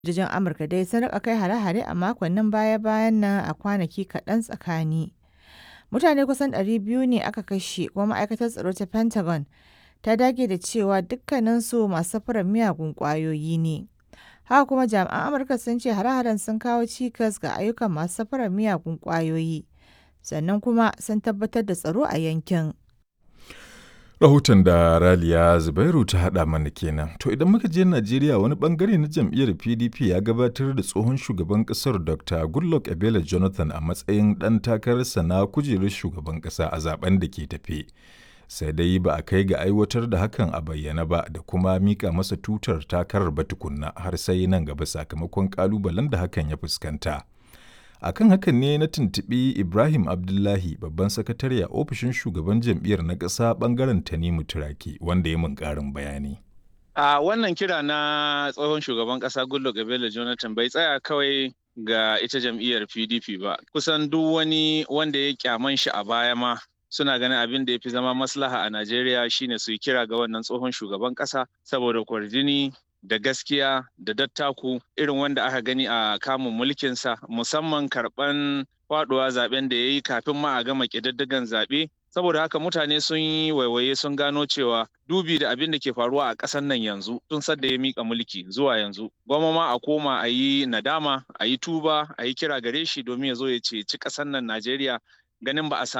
Sojojin Amurka dai sun rika kai hare-hare a makonnin baya-bayan nan a kwanaki kaɗan tsakani. Mutane kusan 200 ne aka kashe kuma ma'aikatar tsaro ta Pentagon ta dage da cewa dukkaninsu masu safarar miyagun ƙwayoyi ne. Haka kuma jami'an Amurka sun ce hare-haren sun kawo cikas ga ayyukan masu safarar miyagun ƙwayoyi, sannan kuma sun tabbatar da tsaro a yankin. Rahoton da Raliya Zubairu ta haɗa mana kenan. To idan muka je Najeriya wani bangare na jam'iyyar PDP ya gabatar da tsohon shugaban ƙasar Dr. Goodluck Ebele Jonathan a matsayin ɗan takararsa na kujerar shugaban ƙasa a zaben da ke tafe. Sai dai ba a kai ga aiwatar da hakan a bayyana ba da kuma mika masa tutar takarar ba tukunna har sai nan gaba sakamakon ƙalubalen da hakan ya fuskanta. a kan hakan ne na tuntuɓi ibrahim abdullahi babban sakatare a ofishin shugaban jam'iyyar na ƙasa ɓangaren tanimu turaki wanda ya mun ƙarin bayani a wannan kira na tsohon shugaban ƙasa goodluck ebele jonathan bai tsaya kawai ga ita jam'iyyar pdp ba kusan duk wani wanda ya kyaman shi a baya ma suna ganin abin da ya fi zama maslaha a najeriya shine su yi kira ga wannan tsohon shugaban ƙasa saboda kwarjini da gaskiya da dattaku irin wanda aka gani a kamun mulkinsa musamman karɓan faɗuwa zaben da ya yi kafin ma a gama ƙididdigan zaɓe saboda haka mutane sun yi waiwaye sun gano cewa dubi da abin da ke faruwa a ƙasar nan yanzu tun sadda ya mika mulki zuwa yanzu gwamma ma a koma a yi nadama a yi tuba a yi kira gare shi domin ya zo ya ceci ƙasar nan najeriya ganin ba a